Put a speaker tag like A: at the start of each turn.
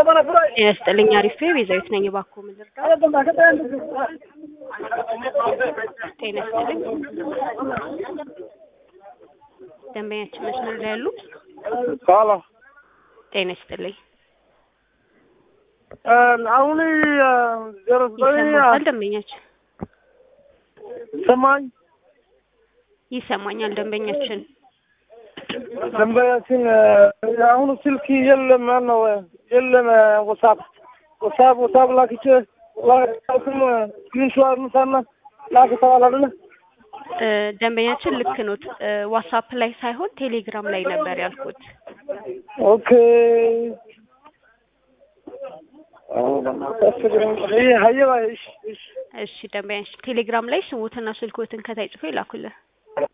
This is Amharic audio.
A: ጤና ይስጥልኝ አሪፍ ቤዛዊት ነኝ እባክዎ ምን ልርዳው ጤና ይስጥልኝ ደንበኛችን መስመር ላይ ያሉ
B: ቃላ
A: ጤና ይስጥልኝ
B: አሁን ዜሮ ዘጠኝ
A: ይሰማል ደንበኛችን
B: ሰማኝ
A: ይሰማኛል ደንበኛችን
B: ደንበኛችን አሁን ስልክ የለም ማነው የለም ወሳብ ወሳብ ወሳብ ላክቼ ላክም ስክሪንሾት ምሳና ላክ ተባለ አይደለ
A: እ ደንበኛችን ልክ ኖት እ ዋትስአፕ ላይ ሳይሆን ቴሌግራም ላይ ነበር ያልኩት
B: ኦኬ ሀየ እሺ እሺ
A: እሺ ደንበኛችን ቴሌግራም ላይ ስሙትና ስልኮትን ከታይ ጽፎ ይላኩልን